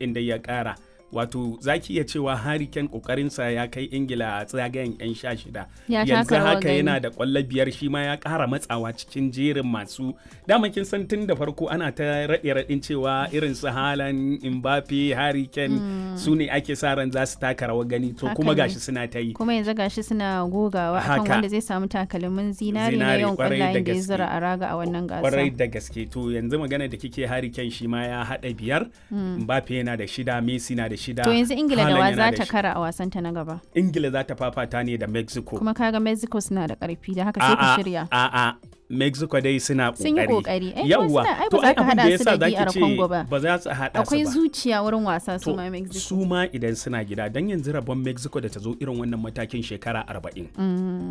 ɗin da ya ƙara wato za ki iya cewa Harry Kane kokarinsa ya kai ingila a tsagayen 'yan sha shida Ya yanzu taka rawar haka gani. yana da kwallo biyar shi ma ya ƙara matsawa cikin jerin masu dama kin san tun da farko ana ta raɗe raɗin cewa irin su Haaland Mbappe Harry Kane su ne ake sa ran za su taka rawar gani to Haka kuma ne. gashi suna ta yi kuma yanzu gashi suna gogawa akan Haka. wanda zai samu takalmin zinari na Zinari, yawan kwarai da kwallayen da ya gaske. zura a raga a wannan kwarai gasa da gaske to yanzu magana da kike Harry Kane shi ma ya haɗa biyar Mbappe yana da shida Messi na da shida to yanzu ingila da Haaland wa yana za da ta shi- kara a wasanta na gaba ingila za ta fafata ne da mexico kuma kaga mexico suna da karfi da haka sai ka shirya a'a mexico dai suna kokari Sun yi ƙoƙari. Ai, kuma yawwa suna- ai, ba to za ai ka abin da haɗa su yasa da zaki DR ce Congo ba. ba za su haɗa akwai su ba zuciya wurin wasa su to ma mexico su ma idan suna gida dan yanzu rabon mexico da ta zo irin wannan matakin shekara 40